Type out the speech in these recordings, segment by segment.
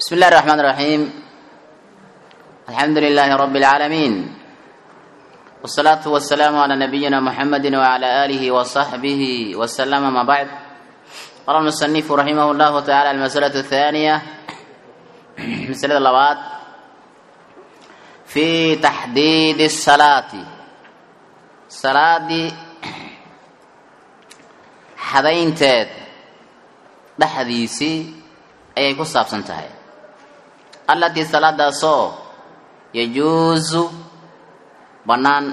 بسم الله الرحمن الرحيم الحمد لله رب العالمين والصلاة والسلام على نبينا محمد وعلى آله وصحبه وسلم ما بعد قال المصنف رحمه الله تعالى المسألة الثانية مسألة اللوات في تحديد الصلاة صلاة حدينتاد dhexdiisii ayay ku saabsan tahay allatii salaadaasoo yajuusu bannaan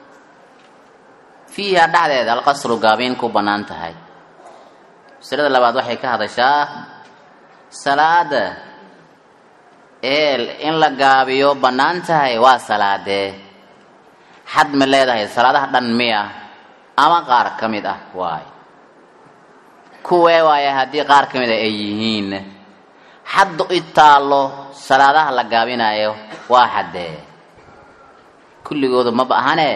fiiha dhexdeeda alqasru gaabiin ku bannaan tahay masalada labaad waxay ka hadashaa salaada eel in la gaabiyo bannaan tahay waa salaadee xad ma leedahay salaadaha dhan miya ama qaar ka mid ah waay kuwee waaya haddii qaar ka mid a ay yihiin xaddu i taallo salaadaha la gaabinayo waa xaddee kulligoodu maba ahane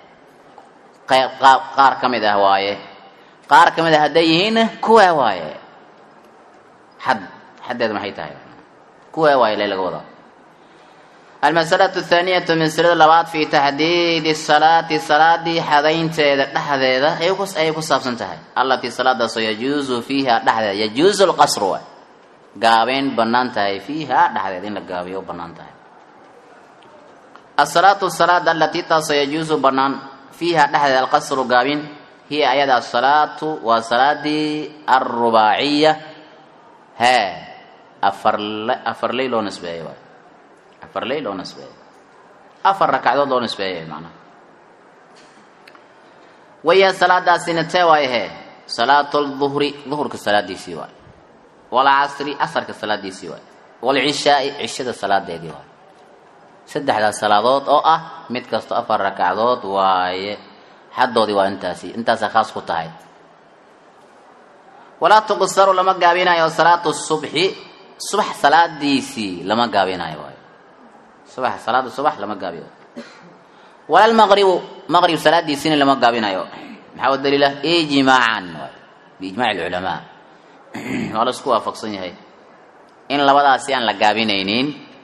qaar ka mid ah waaye qaar ka mid a hadday yihiinna kuwee waaye xad xaddeed maxay tahay kuwee waaye le laga wadaa almasalatu athaaniyatu masalada labaad fi taxdiidi salaati salaadii xadaynteeda dhexdeeda ayay ku saabsan tahay allatii salaadaasoo yajuusu fiiha dhexdeeda yajuusu lqasru waay gaabeyn bannaan tahay fiiha dhexdeeda in la gaabiyo bannaan tahay asalaatu salaada allatii taasoo yajuusu bannaan fiiha dhexdeeda alqasru gaabin hiya ayada asalaatu waa salaadii alrubaaciya hee afar afar ley loo nisbeeyo waay afar ley loo nisbeeyey afar rakacdood loo nisbeeyay macnaha waya salaadaasina tee waayahe salaatu lduhri duhurka salaadiisii waay walcasri casarka salaadiisii waay walcishaai cishada salaadeedii waay saddexdaas salaadood oo ah mid kasto afar rakacdood waaye xaddoodii waa intaasi intaasaa khaas ku tahay walaa tuqsaru lama gaabinayo salaatu subxi subax salaadiisii lama gaabinayo waay subax salaada subax lama gaabiyo wala lmaqribu maqrib salaadiisina lama gaabinayo maxaa u daliila ijmaacan waay biijmac alculamaa waa la isku waafaqsan yahay in labadaasi aan la gaabinaynin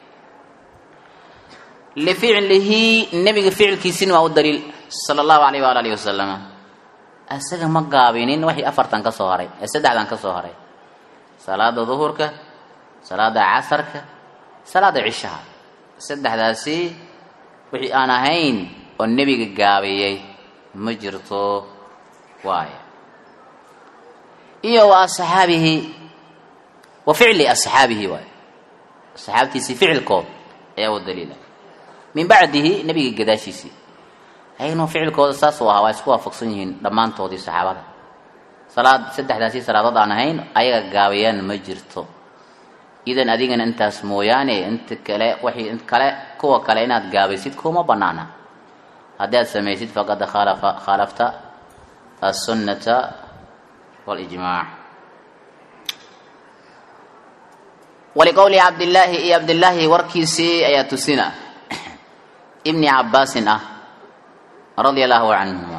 lificlihi nebiga ficilkiisina waa u daliil sala allahu alayh waala alihi wasalama isaga ma gaabinin waxii afartan ka soo haray ee saddexdan ka soo haray salaada duhurka salaada casarka salaada cishaha saddexdaasi wixii aan ahayn oo nebiga gaabiyey ma jirto waaya iyo wa asxaabihi wa ficli asxaabihi waay asxaabtiisii ficilkood ayaa u daliila min bacdihi nebiga gadaashiisii ayagnu ficilkooda saasuu ahaa waa isku waafaqsan yihiin dhammaantoodii saxaabada salaad saddexdaasi salaadood aan ahayn ayaga gaabiyaan ma jirto idan adigana intaas mooyaane inta kale wixii int kale kuwa kale inaad gaabaysid kuma banaana haddii aad samaysid faqad khalafa khalafta assunnata walijmaac waliqowli cabdillaahi iyo cabdillaahi warkiisii ayaa tusina ibni cabbaasin ah radia allahu canhuma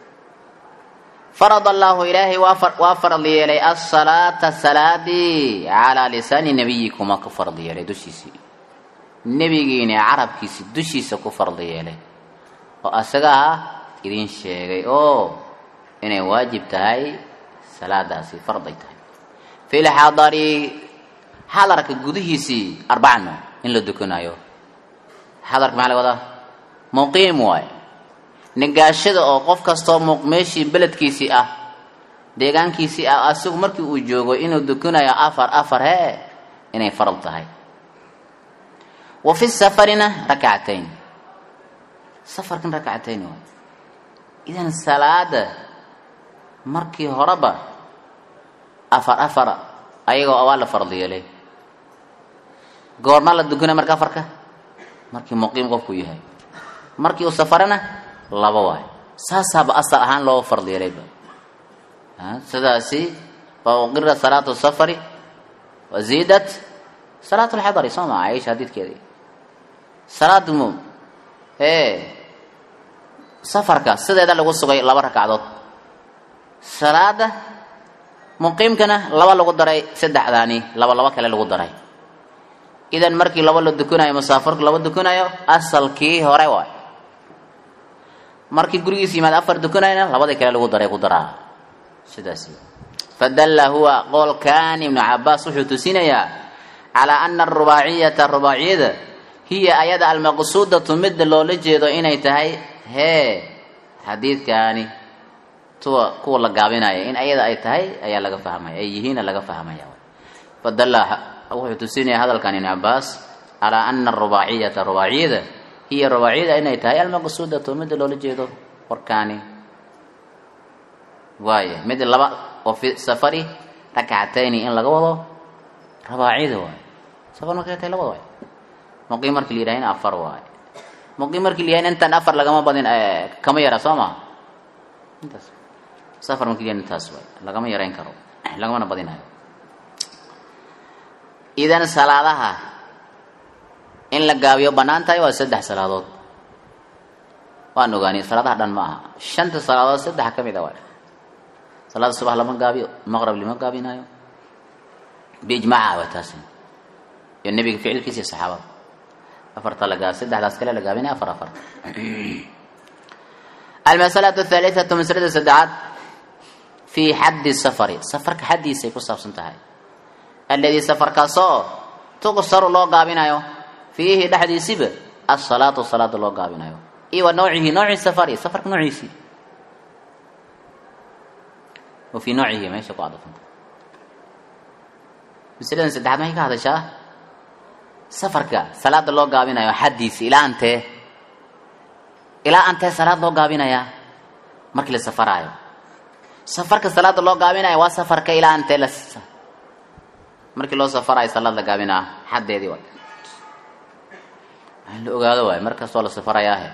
farad allahu ilaahay waa farad yeelay asalaata salaadii calaa lisaani nebiyikuma ku fard yeelay dushiisii nebigiina carabkiisi dushiisa ku fard yeelay oo asagaa idin sheegay oo inay waajib tahay salaadaasi farday tahay fi lxadari xadarka gudihiisii arbacano in la dukanayo xadarka maxaa laga wadaa muqiim waay negaashada oo qof kastoo meeshii beledkiisii ah deegaankiisii ah asigu markii uu joogo inuu dukanayo afar afar hee inay faral tahay wa fi safarina rakcatayn safarkan rakcatayn waay idan salaada markii horeba afar afar ayagoo awaa la farad yeelay goormaa la dukanaya marka afarka markii muqiim qofku yahay markii uu safarana laba waay saasaaba asal ahaan loo fard yeelayba sidaasi waa uqira salaatu safari wa ziidat salaatu lxadari soo maa aisha hadiidkeedii salaad mu ee safarka sideeda lagu sugay laba rakacdood salaada muqiimkana laba lagu daray saddexdaani laba laba kale lagu daray idan markii laba la dukunayo musaafarku laba dukunayo asalkii hore waay markii gurigiis yimaad afar dukunayna labadii kale lagu daray ku daraa sidaas fadalla huwa qowlkan ibnu cabaas wuxuu tusinayaa calaa ana arubaaciyata rubaaciyada hiya ayada almaqsuudatu midda loola jeedo inay tahay hee xadiidkaani tuwa kuwa la gaabinaya in ayada ay tahay ayaa laga fahmaya ay yihiina laga fahmaya fadalla wuxuu tusinaya hadalkan ibnu cabaas calaa ana arubaaciyata rubaaciyada hiya rubaaciyada inay tahay almaqsuudatu midda loola jeedo warkaani waaya mid laba oo fi safari rakcatayni in laga wado rabaacida waay safar markay tahay labada waay muqiim markii la yidhahayna afar waay muqiim markii la yidhahayna intaan afar lagama badin kama yara soo ma intaas safar markii la yidhahayna intaas waay lagama yarayn karo lagamana badinayo idan salaadaha in la gaabiyo bannaan tahay waa saddex salaadood waan ogaanay salaadaha dhan ma aha shanta salaadood saddex ka mid a waay salaada subax lama gaabiyo maqrab lama gaabinayo biijmaaca waa taasi iyo nebiga ficilkiisa iyo saxaabada afarta la gaab saddexdaas kale la gaabinaya afar afar almasalatu athalithatu masalada saddexaad fii xaddi safari safarka xaddiisay ku saabsan tahay alladii safarkaasoo tuqsaru loo gaabinayo fiihi dhexdiisiba asalaatu salaada loo gaabinayo iyo wa nawcihi nawci safari safarka noociisii wa fii nawcihi meesha ku cadafanta masaladan saddexaad maxay ka hadashaa safarka salaada loo gaabinayo xaddiisi ilaa antee ilaa antee salaad loo gaabinayaa markii la safaraayo safarka salaada loo gaabinayo waa safarka ilaa antee la markii loo safaraayo salaad la gaabinaa xaddeedii waay la ogaado waay mar kastoo la safarayaahe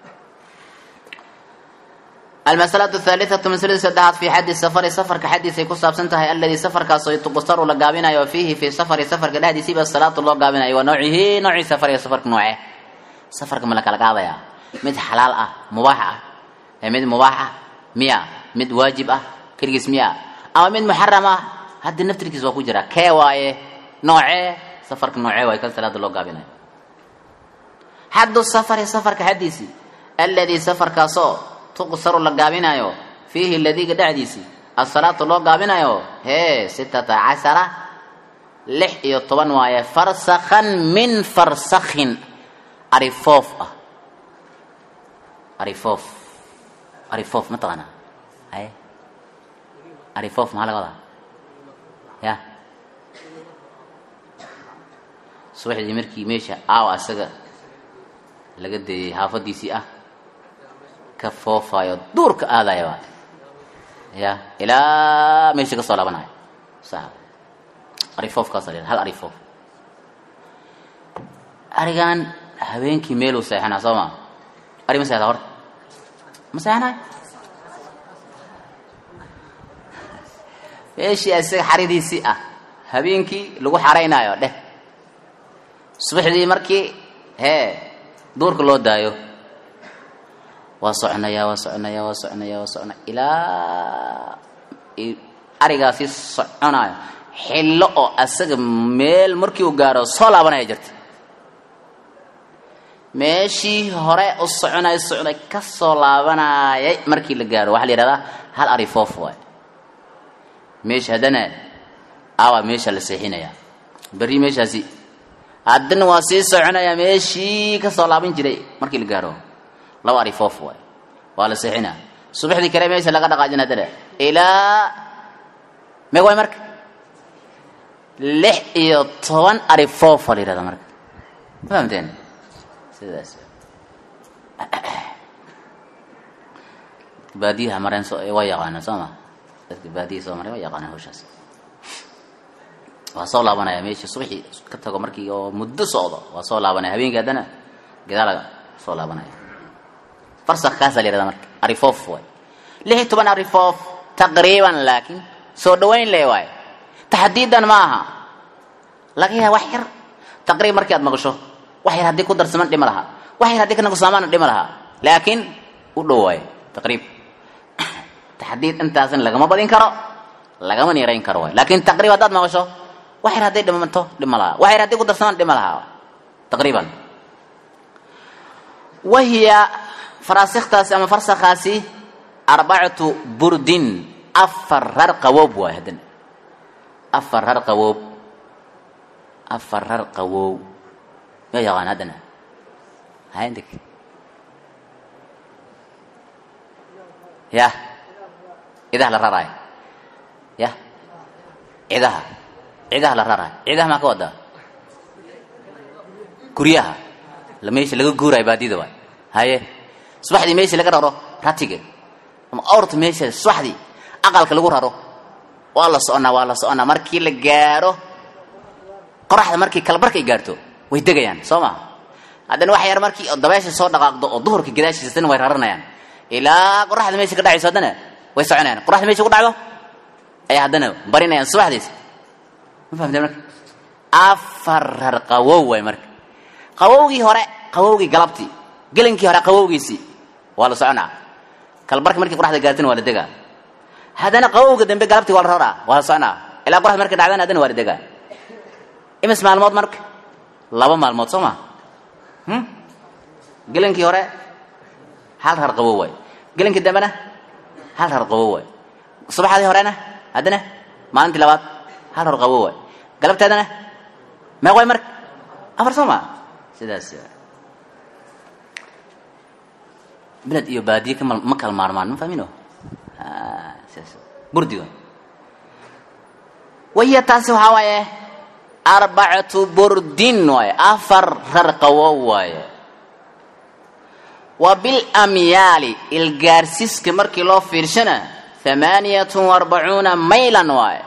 almasalatu athalithatu masalada saddexaad fii xaddi safari safarka xaddiisay ku saabsan tahay alladii safarkaasoo tuqsaru la gaabinayo fiihi fii safari safarka dhexdiisiiba salaatu loo gaabinayo waa nawcihi noocii safariga safarka nooce safarka ma la kala qaadayaa mid xalaal ah mubaax ah ee mid mubaax ah miya mid waajib ah keligiis miya ama mid muxaram ah hadda naftirkiis waa ku jira kee waaye noocee safarka noocee waaye kan salaada loo gaabinayo xaddu safari safarka xaddiisii alladii safarkaasoo tuqsaru la gaabinayo fiihi ladiga dhexdiisii asalaatu loo gaabinayo hee sitata cashara lix iyo toban waaye farsakhan min farsakhin arifoof ah arifoof arifoof ma taqaanaa haye arifoof maxaa laga wadaa ya subaxdii markii meesha aawa asaga laga deeyay haafadiisii ah ka foofayo duurka aadaya waay ya ilaa meesha ka soo laabanayo sa arifoofkaasa la hal arifoof arigan habeenkii meeluu seexanaa soo ma ari ma seexdaa horta ma seexanayo meeshii isaga xaridiisii ah habeenkii lagu xaraynaayo dheh subaxdii markii hee duurka loo daayo waa soconaya waa soconaya waa soconaya waa soconaya ilaa arigaasi soconayo xillo oo asaga meel markii uu gaaro soo laabanaya jirta meeshii hore u soconay socday ka soo laabanayay markii la gaaro waxaa la yihahdaa hal ari foof waay meesha haddana awa meesha la seexinaya berri meeshaasi haddana waa sii soconaya meeshii ka soo laaban jiray markii la gaaro laba ari foof waay waa la seexina subaxdii kale meesha laga dhaqaajin haddana ilaa meg waay marka lix iyo toban ari foofa la yihahda marka ma fahamteen sidaas baadiyaha mareen so waa yaqaana soo ma dadka baadiyaha soo mareen waa yaqaanaan hawshaas waa soo laabanaya meesha subaxii ka tago markii oo muddo socdo waa soo laabanaya habeenkii haddana gadaalaga soo laabanaya farsak kaasaa la yihahda marka arifoof waay lix iyo toban arifoof taqriiban laakiin soo dhawayn le waay taxdiidan ma aha laga yaaba wax yar taqriib markii aad maqasho wax yar haddii ku darsaman dhima laha wax yar haddii kanakusaamaana dhima laha laakiin u dhow waayo taqriib taxdiid intaasna lagama badin karo lagama niirayn karo waay laakiin taqriib haddaad maqasho wax yar hadday dhimanto dhima lahaa wax yar hadday ku darsamaan dhima lahaa taqriiban wahiya faraasiktaasi ama farsakhaasi arbacatu burdin afar rar qawoob waay haddana afar rar qawoob afar rar qawoob ma yaqaan haddana hayndik yah cidaha la raraay yah cidaha cidaha la raraay cidaha maa ka wadaa guryaha la meesha laga guurayo baadida waay haye subaxdii meesha laga raro ratiga ama awrta meesha subaxdii aqalka lagu raro waa la soconaa waa la soconaa markii la gaaro qoraxda markii kalabarka ay gaarto way degayaan soo ma haddana wax yar markii dabeesha soo dhaqaaqdo oo duhurka gadaashiisana way raranayaan ilaa qoraxda meesha ka dhacayso haddana way soconayaan qoraxda meesha ku dhacdo ayay haddana barinayaan subaxdiis ma fahamtay marka afar rar qawow waay marka qawowgii hore qawowgii galabtii gelinkii hore qawowgiisii waa la soconaa kalbarka markii qoraxda gaartana waa la degaa haddana qawowga dambe galabtii waa la raraa waa la soconaa ilaa qoraxda markay dhacdana haddana waa la degaa imis maalmood marka laba maalmood soo ma gelinkii hore hal rar qawow waay gelinkii dambena hal rar qawow waay subaxdii horena haddana maalintii labaad hal rar qawow waay galabteedana meeq waay marka afar soo ma sidaas beled iyo baadiye kama ma kala maarmaan ma fahmino sidaas burdi waay wahiya taasi waxaa waaye arbacatu burdin waaye afar rar qawow waaye wa bilamyaali ilgaarsiiska markii loo fiirshana hamaaniyatun arbacuuna maylan waaye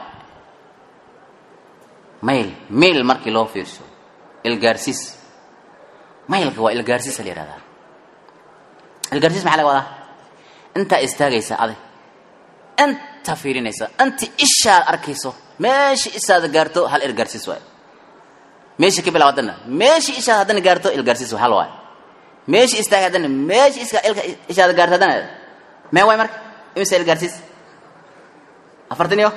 mayl mayl markii loo fiirsho ilgaarsiis maylka waa ilgaarsiisa la yihahdaa ilgaarsiis maxaa laga wadaa intaa istaagaysa adig inta fiirinaysa inta ishaad arkayso meesha ishaada gaarto hal ilgaarsiis waaye meesha ka bilaw haddana meesha ishaad haddana gaarto ilgaarsiis hal waaye meesha istaag haddana meesha iska ilka ishaada gaarto haddana mee waay marka imisa ilgaarsiis afartan iyo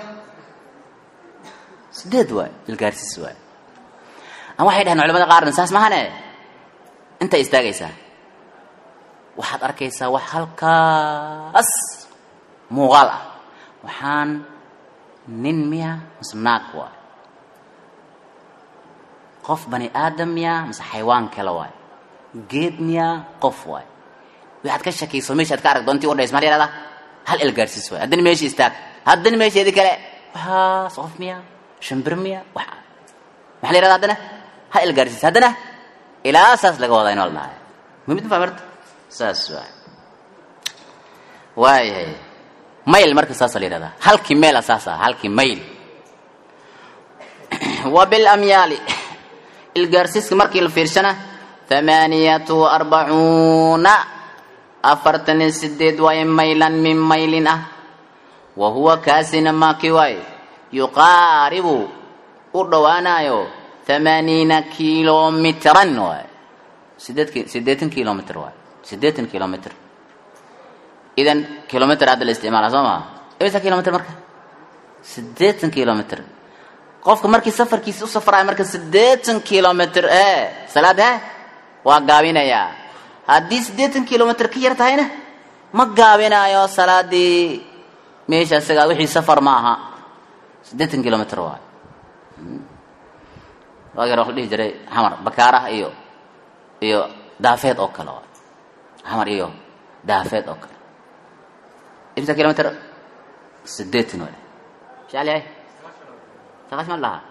sideed waay ilgaarsiis waay ama waxay dhaheen culamada qaarna saas mahane inta istaagaysaa waxaad arkaysaa wax halkaas muuqaal ah waxaan nin miya mase naag waay qof bani aadam miya mase xaywaan kale waay geed miya qof waay waxaad ka shakayso meesha ad ka arag doontii udhays maal yahahdaa hal ilgaarsiis waay haddana meesha istaag haddana meesheedi kale waxaas qof miya shimbir miya wax maxaa la yahahda haddana hal ilgaarsiis haddana ilaa saas laga wadaa inoo la dhahay mumid ma marta saas waay waayahay mayl marka saasa la yihahdaa halkii meyla saas ah halkii mayl wa bilamyaali ilgaarsiiska markii la fiirshana hamaaniyatu arbacuuna afartan iyo sideed waaye maylan min maylin ah wa huwa kaasina maaki waaye yuqaaribu u dhowaanayo hamaaniina kilomitran waay sideedki sideetan kilomitr waay sideetan kilomitr idan kilomitr hadda la isticmaala soo maa imisa kilomitr marka sideetan kilomitr qofka markii safarkiisa u safraayo marka sideetan kilomitr e salaad he waa gaabinayaa haddii siddeetan kilomitr ka yar tahayna ma gaabinayo salaadii meesha isagaa wixii safar ma aha siddeetan kilomitr waay waagi hore waxla dhihi jiray xamar bakaaraha iyo iyo daafeed oo kale waay xamar iyo daafeed oo kale imsa kilomitr siddeetan waay shaal yahay saqash ma lahaa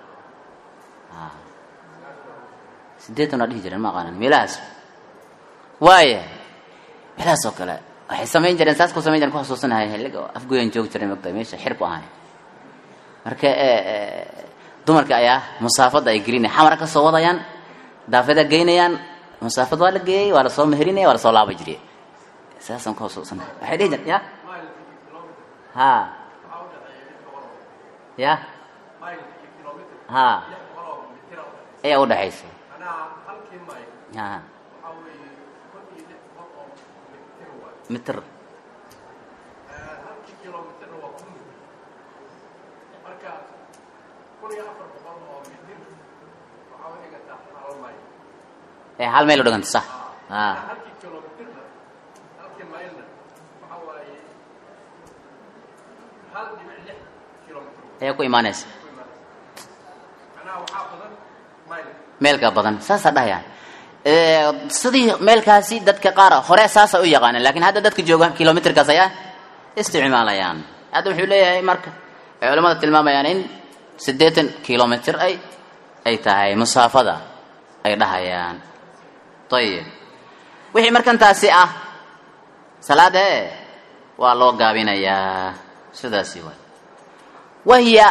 siddeetan waa dhihi jireen ma aqaanan meelahaas waaya meelahaas oo kale waxay samayn jireen saas ku samayn jireen ku xasuusanahay xilliga afgoyan joogi jiray mogtahay meesha xir ku ahay marka dumarka ayaa musaafada ay gelinaya xamara ka soo wadayaan daafada geynayaan musaafad waa la geeyey waa lasoo meherinaya waa lasoo laaba jiriye saasaan ku xasuusanahay waxay dhihi jireen ya ha ya ha ayaa udhaxaysa ha mitr ee hal meel u dhiganta sax a halkii kilomitirna halkii maylna waxa waaye hal dhibic lix kilomitr ayaa ku imaanaysa ku imaanaysa macnaha waxaa badan mayl meelka badan saasaa dhahayaan sidii meelkaasi dadka qaar hore saasa u yaqaaneen lakin hadda dadka jooga kilomitrkaas ayaa isticmaalayaan hadda wuxuu leeyahay marka ay culamada tilmaamayaan in siddeetan kilomitr ay ay tahay musaafada ay dhahayaan ayib wixii markan taasi ah salaade waa loo gaabinayaa sidaasi waay wahiya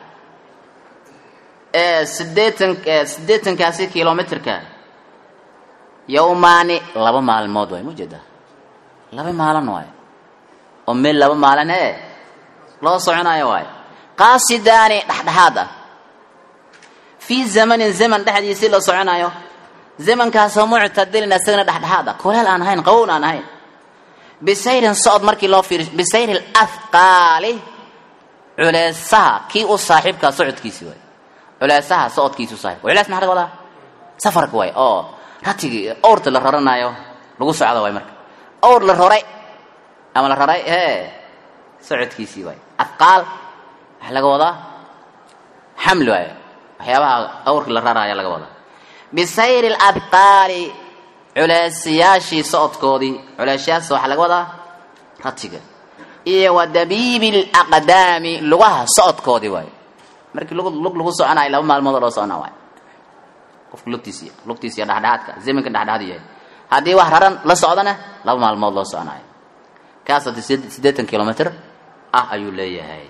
sideetan siddeetankaasi kilomitrka yowmaani laba maalmood waay mujeeda laba maalin waay oo meel laba maalin ee loo soconayo waay qaasidaani dhexdhexaad ah fii zamanin zaman dhexdiisii loo soconayo zamankaasoo muctadilin isagana dhexdhexaad ah kuleel aan ahayn qawown aan ahayn bisayrin socod markii loo fiiriyo bisayri lafqaali culeesaha kii u saaxiibkaa socodkiisi waay culeesaha socodkiisi u saaxiibka culees maxaa laga wadaa safarka waay oo ratigii owrta la raranayo lagu socda waay marka owr la roray ama la raray ee socodkiisii waay afqaal waxaa laga wadaa xamli waay waxyaabaha awrka la raraya laga wadaa bisayri labqaali culeesyaashii socodkoodii culeesyaas waxaa laga wadaa ratiga iyo wa dabiibi laqdaami lugaha socodkoodii waay markii lug lug lagu soconayo laba maalmood oo loo soconaa waay qofka lugtiisi lugtiisiiyo dhexdhexaadka zamanka dhexdhexaad yahay haddii wax raran la socdana laba maalmood loo soconayo kaas hadii siddeetan kilomitr ah ayuu leeyahay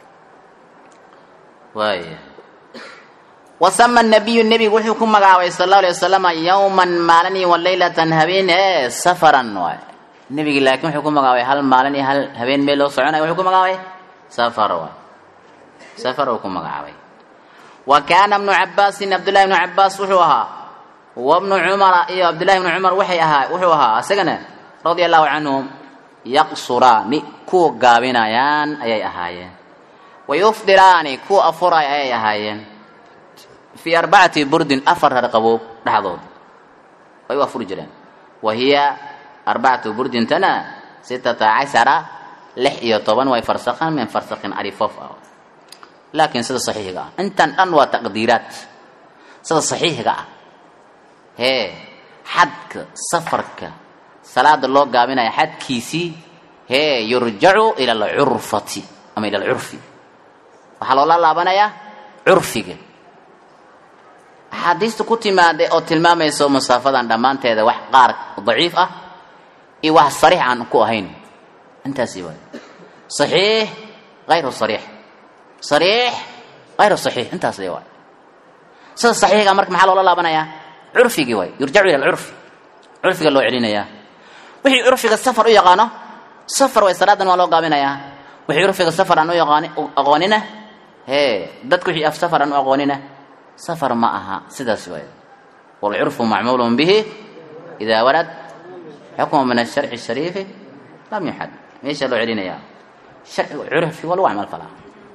waaya wasama nabiyu nebigu wuxuu ku magacaabay sal allau alay wasalama yowman maalin iyo walaylatan habeen ee safaran waay nebigi laakiin wuxuu ku magacaabay hal maalin iyo hal habeen meel loo soconayo wuxuu ku magacaabay safar waay safar uu ku magacaabay wa kaana bnu cabaasin cabdullahi bnu cabaas wuxuu ahaa wa bnu cumara iyo cabdullahi bnu cumar waxay ahaa wuxuu ahaa isagana radia allahu canhum yaqsuraani kuwa gaabinayaan ayay ahaayeen wa yufdiraani kuwa afuraya ayay ahaayeen fii arbacati burdin afar harqaboob dhexdood ay u afuri jireen wa hiya arbacatu burdintana sitata cashara lix iyo toban way farsaqan min farsaqin arifoof ah laakiin sida saxiixiga ah intan dhan waa taqdiiraad sida saxiixiga ah hee xadka safarka salaada loo gaabinaya xadkiisii hee yurjacu ila alcurfati ama ila alcurfi waxaa loola laabanayaa curfiga axaadiista ku timaada oo tilmaamayso masaafadan dhammaanteeda wax qaar daciif ah iyo wax sariix aan ku ahayn intaasi waay saxiix hayru sariix sariix hayru saxiix intaas le waay sida saxiixiga marka maxaa loola laabanayaa curfigii waay yurjacu ila alcurfi curfiga loo celinayaa wixii curfiga safar u yaqaano safar way salaadan waa loo gaabinayaa wixii curfiga safar aan u yaqaani aqoonina hee dadku wixii af safar aan u aqoonina safar ma aha sidaas waay waalcurfu macmuulun bihi idaa warad xukmu min asharci shariifi lam yuxad meesha loo celinayaa sharciga curfi waa lagu camal falaa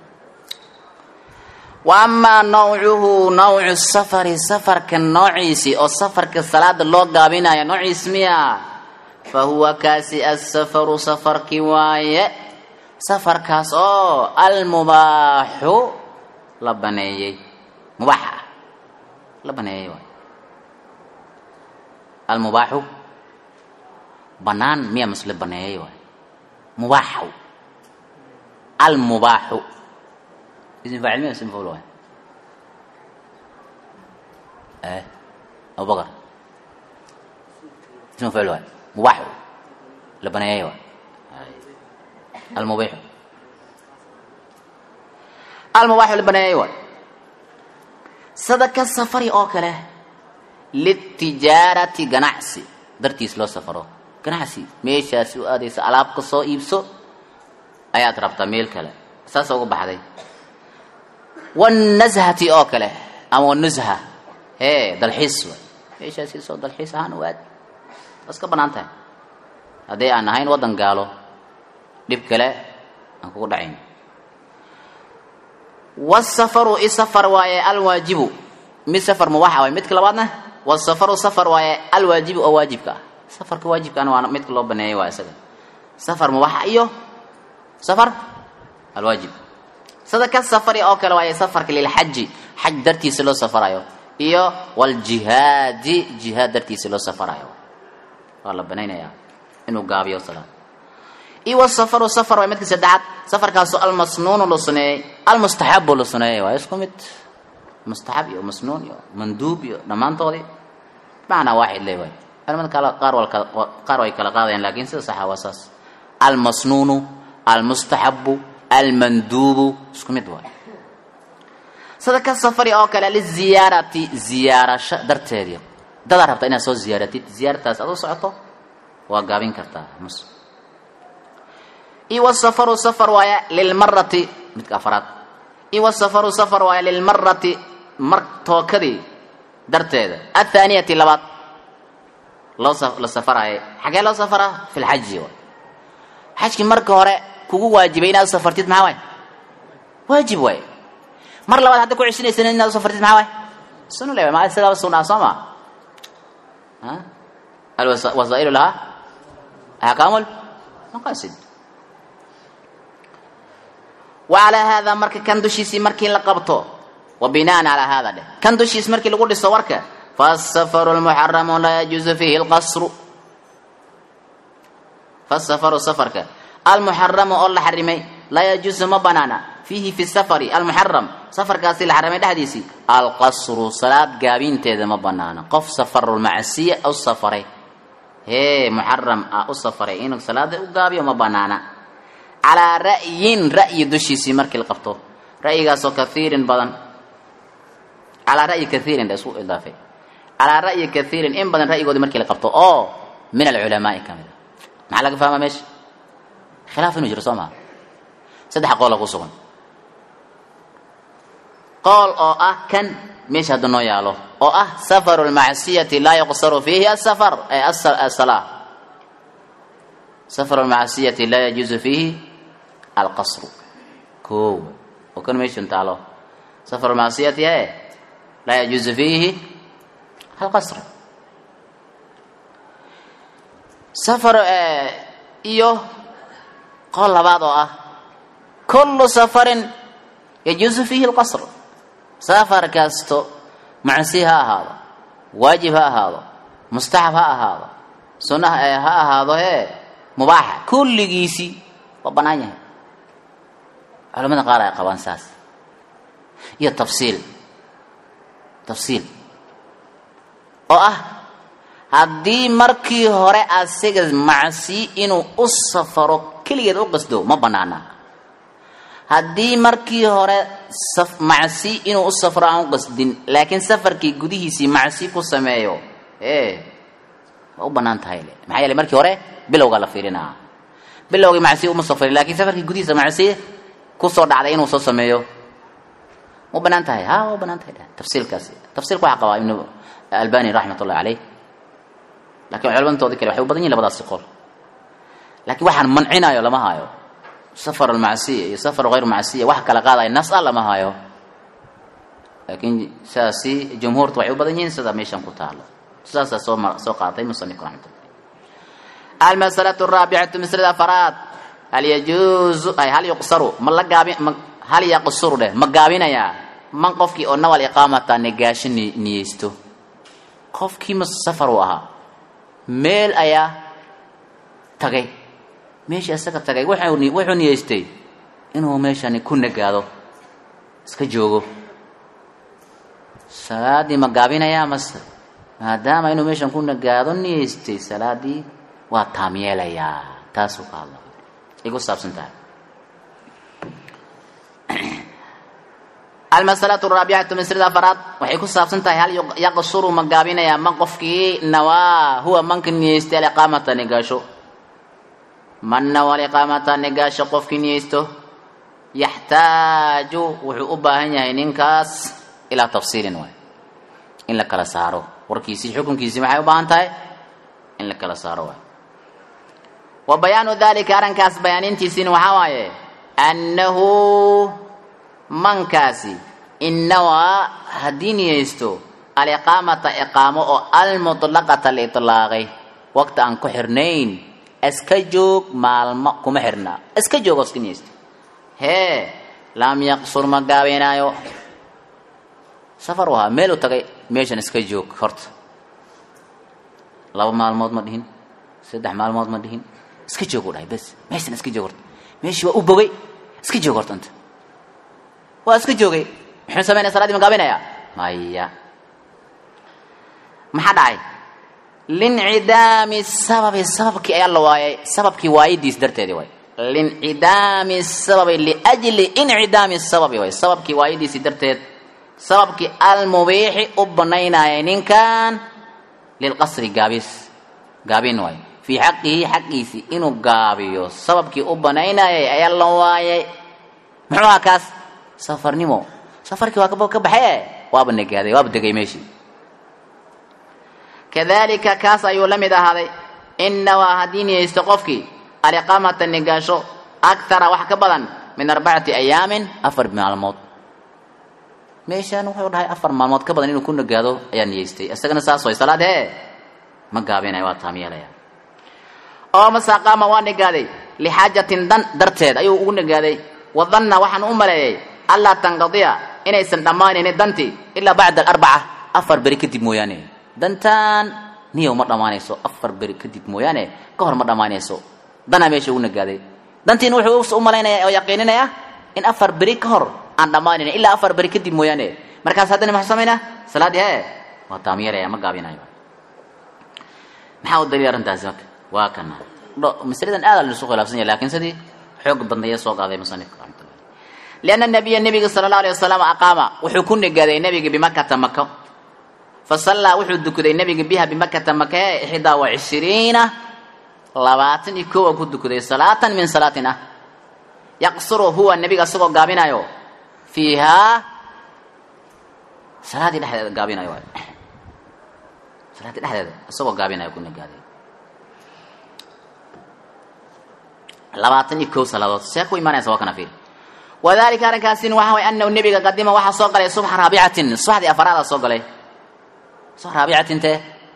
wa amaa nawcuhu nawcu safari safarka noociisii oo safarka salaada loo gaabinayo noociis miya fa huwa kaasi asafaru safarki waaye safarkaas oo almubaaxu la baneeyey mubaax ah la baneeyey waay almubaaxu banaan miya masle baneeyey waay mubaaxu almubaaxu ism faacil miya ism mafcuul waay eh abubakar ism mafcuul waay mubaaxu la baneeyey waay almubiixu almubaaxu la baneeyey waay sadaka safari oo kale litijaarati ganacsi dartiis loo safaro ganacsi meeshaasi u aadaysa alaab ka soo iibso ayaad rabtaa meel kale saasa uga baxday wanashati oo kale ama wanusha hee dalxiis waay meeshaasi soo dalxiis ahaan u aad waa iska banaan tahay haddii aan ahayn waddan gaalo dhib kale aan kugu dhacayn wasafaru isafar waaye alwaajibu mid safar mubaaxa waay midka labaadna wasafaru safar waaye alwaajibu oo waajibka ah safarka waajibkaana waa midka loo baneeyay waa isaga safar mubaxa iyo safar alwaajib sida ka safari oo kale waaye safarka lilxaji xaj dartiisa loo safarayo iyo waljihaadi jihaad dartiisa loo safarayo waa la banaynayaa inuu gaabiyo salaad iyo wasafaru safar waa midka saddexaad safarkaasoo almasnuunu la suneeyey almustaxabu la suneeyey waa isku mid mustaxab iyo masnuun iyo manduub iyo dhammaantoodii macnaa waaxid le waay culamada kale qaar wal qaar way kala qaadayaan laakiin sida saxa waa saas almasnuunu almustaxabu almanduubu isku mid waay sida ka safari oo kale liziyaarati ziyaarasho darteedii dadaa rabta inaad soo ziyaaratid ziyaarataas aad u socoto waa gaabin kartaa mus iyo wasafaru safar waaya lilmarati midka afraad iyo wasafaru safar waaya lilmarati mar tookadii darteeda athaaniyati labaad loo la safaraaye xagee loo safaraa fi lxaji waay xajkii marka hore kugu waajibay inaad u safartid maxaa waay waajib waay mar labaad hadda ku ceshinaysan inaad u safartid maxaa waay sunu le ma isagaaba sunaa soo ma alwasaa'ilu lahaa axkaamul maqaasid wacalaa haadaa marka kan dushiisii markii la qabto wa binaan calaa haada dheh kan dushiis markii lagu dhiso warka fasafaru lmuxaramu laa yajuusu fiihi lqasru fasafaru safarka almuxaramu oo la xarimay laa yajuusu ma banaana fiihi fi safari almuxaram safarkaasi la xarimay dhexdiisii alqasru salaad gaabinteeda ma banaana qof safarulmacsiya u safaray hee muxaram ah u safaray inuu salaada u gaabiyo ma banaana calaa ra'yin ra'yi dushiisii markii la qabto ra'yigaasoo kaiirin badan calaa ra'yi kaiirin la isku idaafay calaa ra'yi kaiirin in badan ra'yigoodii markii la qabto oo min alculamaai ka mid a maxaa laga fahmaa meesha khilaaf inuu jiro soo maha saddex qoola ku sugan qool oo ah kan meesha hadda noo yaalo oo ah safaru lmacsiyati laa yuqsaru fiihi asafar asalaa safaru lmacsiyati laa yajuusu fiihi alqasru koow oo kan meeshan taalo safaru lmacsiyati e laa yajuusu fiihi alqasru safar iyo qool labaad oo ah kullu safarin yajuusu fiihi alqasr safar kasto macsi ha ahaado waajib ha ahaado mustaxab ha ahaado sunna ha ahaado hee mubaaxa kulligiisii waa bannaan yahay culamada qaar ay qabaan saas iyo tafsiil tafsiil oo ah haddii markii hore asiga macsi inuu u safaro keligeed u qasdo ma bannaana haddii markii hore macsi inuu u safro aan u qasdin laakiin safarkii gudihiisii macsi ku sameeyo e waa u bannaan tahay le maxaa yeele markii hore bilowgaa la fiirinaa bilowgii macsi uma safrin lakiin safarkii gudihiisa macsi kusoo dhacday inuu soo sameeyo ma bannaan tahay ha waa u bannaan tahay tafsiilkaasi tafsiilka waxaa qabaa ibnu albani raxmat ullahi caleyh lakiin culamadaoodii kale waxay u badan yihin labadaasi qol laakiin waxaan mancinayo lama haayo safar almacsiya iyo safar hayr macsiya wax kala qaadaya nas a lama hayo laakiin sidaasi jumhuurta waxay u badan yihiin sida meeshan ku taalo sidaasaa soo ma soo qaatay musanifku raxmatullah almasalatu araabicatu maslada afaraad hal yajuuzu ay hal yuqsaru ma la gaabi ma hal yaqsuru dheh ma gaabinayaa man qofkii oo nawal iqaamata negaasho ni niyeysto qofkii ma safar uu ahaa meel ayaa tagay meeshii isaga tagay wuxuu wuxuu niyeystay inuu meeshani ku nagaado iska joogo salaadii ma gaabinayaa mase maadaama inuu meeshan ku nagaado niyeystay salaadii waa taam yeelayaa taasuu ka hadla ay ku saabsan tahay almasalatu araabicatu maslada afaraad waxay ku saabsan tahay hal yaqsuru ma gaabinayaa man qofkii nawaa huwa manka niyeystay aliqaamata nigaasho man nawa aliqaamata nigaasho qofkii niyeysto yaxtaaju wuxuu u baahan yahay ninkaas ilaa tafsiilin waay in la kala saaro warkiisii xukunkiisii maxay u baahan tahay in la kala saaro waay wa bayaanu dalika arrinkaas bayaanintiisiina waxaa waaye annahu mankaasi innawaa haddii niyeysto aliqaamata iqaamo oo almutlaqata la itlaaqay waqti aan ku xirnayn iska joog maalmo kuma xirnaa iska joog oo iska niyeysta hee lam yaqsur ma gaabinaayo safar u ahaa meel u tagay meeshan iska joog horta laba maalmood ma dhihin saddex maalmood ma dhihin iska joog u dhahay bes meeshan iska joog horta meeshii waa u bogay iska joog horta inta waa iska joogay muxuu sameynaya salaadii ma gaabinaya maya maxaa dhacay lincidaami sababi sababkii ayaa la waayay sababkii waayidiis darteedii waay lincidaami sababi liajli incidaami sababi waay sababkii waayidiisii darteed sababkii almubiixi u banaynayay ninkan lilqasri gaabis gaabin waay fii xaqihi xaqiisii inuu gaabiyo sababkii u banaynayay ayaa la waayay muxuu ahaa kaas safarnimo safarkii waa ka baxee waaba negaaday waaba degay meeshii kadalika kaas ayuu la mid ahaaday inawaa haddii niyeysto qofkii aliqaamata nigaasho akthara wax ka badan min arbacati ayaamin afar maalmood meeshaan wuxuu dhahay afar maalmood ka badan inuu ku nagaado ayaa niyeystay isagana saas way salaad hee ma gaabinaya waa taam yeelaya oo masaaqaama waa nagaaday lixaajatin dan darteed ayuu ugu nagaaday wadanna waxaan u maleeyay allaa tanqadiya inaysan dhammaanaynin dantii ilaa bacda alarbaca afar beri kadib mooyaane dantaan niyow ma dhammaanayso afar beri kadib mooyaane ka hor ma dhammaanayso danaa meesha ugu nagaaday dantiina wuxuu u malaynaya oo yaqiininaya in afar beri ka hor aan dhammaanaynin ilaa afar beri kadib mooyaane markaas haddana maxuu samaynaa salaaddii hee waa taamyeelaya ma gaabinayo maxaa u daliil arrintaasi marka waa kana masaladan aad la isu khilaafsan yahay laakiin sidii xoog badnaya soo qaaday musanifka raxmatullah lianna nabiya nebiga sala allahu alayh wasalam aqaama wuxuu ku negaaday nebiga bimakata mako fasallaa wuxuu dukaday nebiga biha bimakata maka ixdaa wa cishriina labaatan iyo kowa ku dukaday salaatan min salaatin ah yaqsuru huwa nebiga isagoo gaabinayo fiihaa salaadii dhexdeeda gaabinayo waay salaadii dhexdeeda isagoo gaabinayo ku negaaday labaatan iyo kow salaadood see ku imaanaysa waa kana fiir wadalika arrinkaasin waxa way anahu nebiga qadima waxaa soo galay subxa raabicatin subaxdii afaraada soo galay subax raabicatinte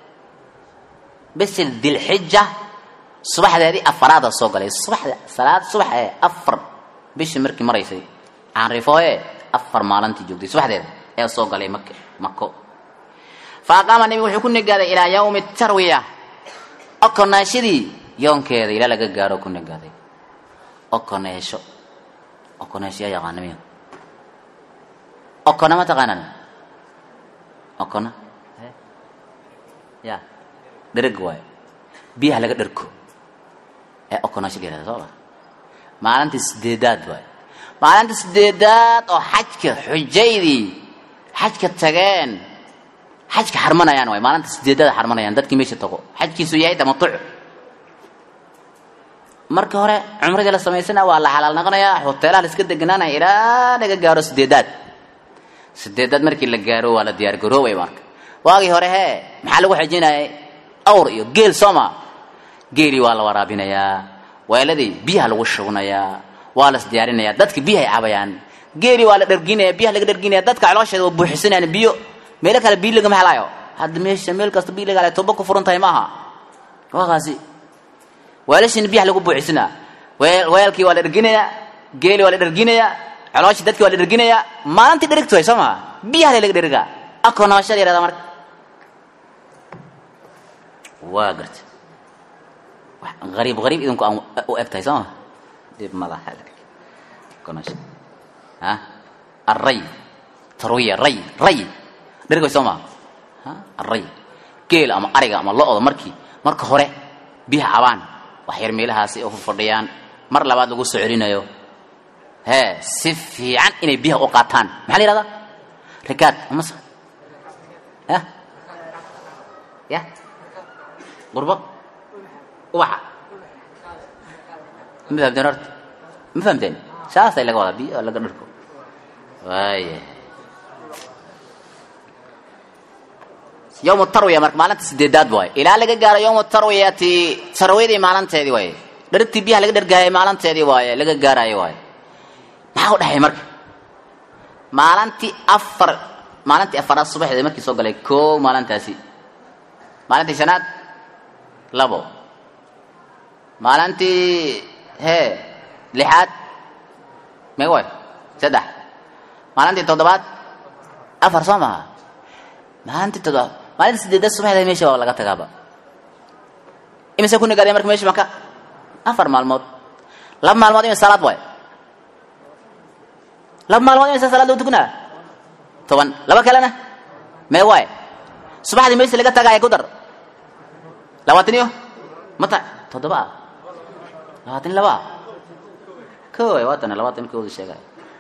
bisil dilxija subaxdeedii afaraada soo galay subaxda salaad subax ee afar bishii markii maraysay caanrifooye afar maalintii joogtay subaxdeeda ayaa soo galay mak mako fa aqaama nebigu wuxuu ku negaaday ilaa yawmi tarwiya okonaashadii yoonkeeda ilaa laga gaaro ku negaaday okoneesho okoneesho yaa yaqaana miya okona ma taqaanaan okona ya dhereg waayo biyaha laga dherko ee okonaasho la yihahda soo ma maalinta sideedaad waayo maalinta sideedaad oo xajka xujaydii xajka tageen xajka xarmanayaan waay maalinta sideedaad xarmanayaan dadkii meesha tago xajkiisu yahay tamatuc marka hore cumradii la samaysana waa la xalaal noqonayaa hoteelaha la iska deganaanaya ilaa laga gaaro sideedaad sideedaad markii la gaaro waa la diyaar garoobay marka waagii hore hee maxaa lagu xajinayay awr iyo geel sooma geelii waa la waraabinayaa weeladii biyaha lagu shubnayaa waa las diyaarinayaa dadka biyahay cabayaan geelii waa la dharginaya biyaha laga dharginaya dadka caloosheeda waa buuxisanayaan biyo meelo kale biyo lagama helaayo hadda meesha meel kasta biyo laga helayo toba ku furan tahay maaha waakaasi weelashina biyaha lagu buuxisanaa weel weelkii waa la dharginayaa geelii waa la dharginayaa calooshii dadkii waa la dharginayaa maalintii dherigtu way soo maha biyaha laga dherigaa akonaasha la yihahda marka waa garta ariib ariib idinku aan u eg tahay soo ma dib malaha akonaasha ha array tarwiya ray ray dherig way soo maha ha array geel ama ariga ama lo-da markii marka hore biyaha cabaan wax yar meelahaasi oo fadhiyaan mar labaad lagu soo celinayo hee si fiican inay biyaha u qaataan maxaa la yihahdaa rikaad amase ya ya qurbo ubaxa ma fahamteen horta ma fahamteen saasay laga wadaa biyo laga dharko waaya yowmu tarwiya marka maalinta sideedaad waay ilaa laga gaaro yowmu tarwiyati tarwiyadii maalinteedii waaye dharigtii biyaha laga dhargaayay maalinteedii waaye laga gaaraayo waaye maxaa u dhexay marka maalintii afar maalintii afaraad subaxdeed markii soo galay koo maalintaasi maalintii shanaad labo maalintii hee lixaad meega waay saddex maalintii toddobaad afar soo maha maalintii toddobaad maalintii sideedaad subaxdeed meesha waa laga tagaaba imise ku nagaadeen marka meesha maka afar maalmood laba maalmood imisa salaad waay laba maalmood imisa salaad lagu tukanaa toban laba kalena mee waay subaxdii meesha laga tagaaya ku dar labaatan iyo mata toddoba ah labaatan iyo laba ah ko waay waatana labaatan kooda sheegaya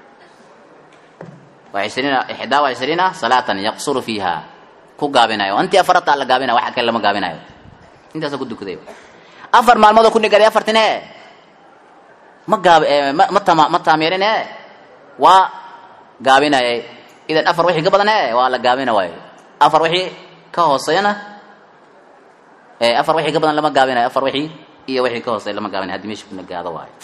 waa ishriina ixdaa wa ishriina salaatan yaqsuru fiiha ku gaabinayo intii afarata la gaabinayo waxa kale lama gaabinayo intaasoo ku dukaday afar maalmood oo ku nigaaday afartin e ma gaab ma ma tama ma taameerin e waa gaabinayay idan afar wixii ka badan e waa la gaabina waayo afar wixii ka hooseeyana afar wixii ka badan lama gaabinayo afar wixii iyo wixii ka hooseeya lama gaabinayo haddii meesha ku nagaado waayo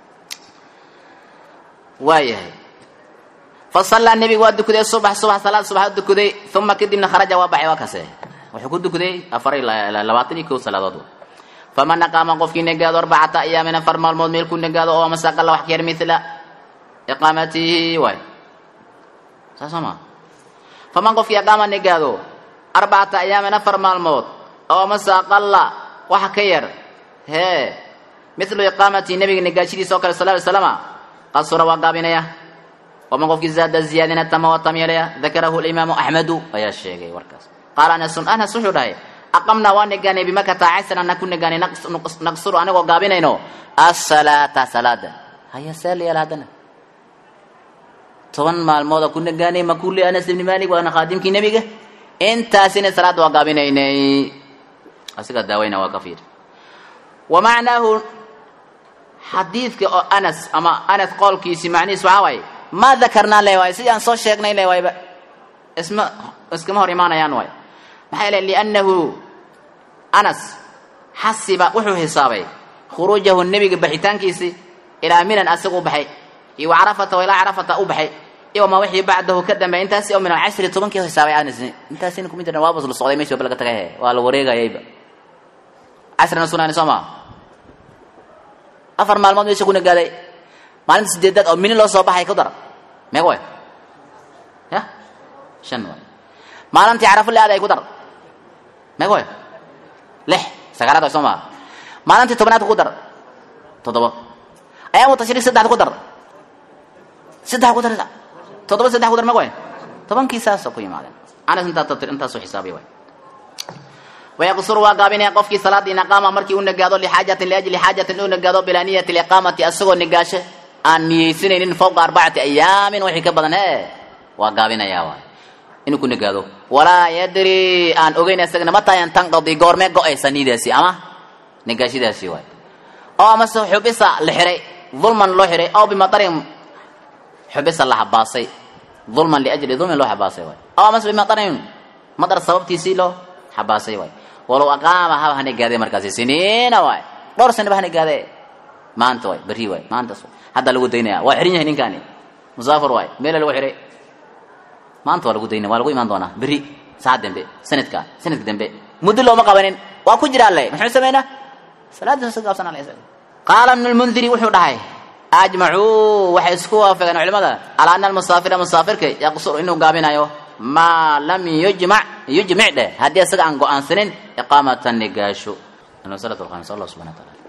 waayahay fasallaa nebigu waa dukaday subax subax salaad subax dukaday uma kadibna kharaja waa baxay waa kase wuxuu ku dukaday afar iyo labaatan iyo kow salaadood faman aqaama qofkii nagaado arbacata ayaamin afar maalmood meel ku nagaado oo masaqala wax ka yar mila iqaamatihi waay saas soo maa faman qofkii aqaama nagaado arbacata ayaamin afar maalmood oo masaqala wax ka yar hee milu iqaamatihi nabiga nagaashadiisa oo kale sal ly slama qasura waa gaabinaya waman qofkii zaada ziyaadina tama waa tamyeelaya dakarahu alimaamu axmedu ayaa sheegay warkaas qaala anasun anas wuxuu dhahay aqamnaa waa negaanay bimakata casran na ku negaanay naqsuru anagoo gaabinayno asalaata salaada haya saaliyaal haddana toban maalmooda ku negaanay makuli anas ibni malik waana khaadimkii nebiga intaasina salaada waa gaabinaynay asiga daawayna waa ka fiir wa macnaahu xadiidka oo anas ama anas qoolkiisi macnihiis waxaa waaye maa dakarnaa le waay sidii aan soo sheegnay le waayba isma iskama hor imaanayaan waay maxaa yeele liannahu anas xasiba wuxuu xisaabay khuruujahu nebiga baxitaankiisi ilaa minan asaga u baxay iyo wa carafata wa ilaa carafata u baxay iyo wamaa wixii bacdahu ka dambeey intaasi oo min alcashri tobankii xisaabay anasni intaasina kuma jirna waabas la socday meshi waba laga tagay he waa la wareegayayba casrina sunaani soo maa afar maalmood meesha ku nagaaday maalinta sideedaad oo mini loo soo baxay ku dar meega way ya shan waay maalintii carafo le aaday ku dar meega way lix sagaalaad way soo maa maalintii tobnaad ku dar toddoba ayaamu tashriik saddexda ku dar saddex ku dar toddoba saddex ku dar meega way tobankii saasoo ku yimaadeen anas intaa tabtir intaasoo xisaabiya way wayaqsuru waa gaabinaya qofkii salaada in aqaama markii u nagaado lixaajatin liajli xaajatin u nagaado bilaa niyati liqaamati asagoo nigaasho aan niyeysanaynin fawqa arbacati ayaamin wixii ka badan e waa gaabinayaa waay inuu ku nagaado walaa yadri aan ogeyn isagana mataayan tanqadi goormee go-aysa niyadaasi ama nigaashadaasi waay oo amase xubisa la xiray dulman loo xiray oo bimatarin xubisa la xabaasay dulman liajli dulmin loo xabaasay waay oo amase bimatarin madar sababtiisii loo xabaasay waay walow aqaama haba hana gaadee markaasi siniina waay dhowr sanaba hana gaadee maanta waay berri waay maantas hadda lagu daynaya waa xiran yahay ninkaani musaafir waay meela lagu xiray maanta waa lagu daynaya waa lagu imaan doonaa berri saacad dambe sanadka sanadka dambe muddo looma qabanin waa ku jira alle muxuu sameynaa salaadiisa si gaabsan alle qaala ibnu lmundiri wuxuu dhahay ajmacuu waxay isku waafaqeen culimada calaa ana almusaafira musaafirka yaqsuru inuu gaabinayo maa lam yujmac yujmic dheh haddii isaga aan go-aansanin iqaamata nigaasho almasalatu alkhamis allah subxana wa taala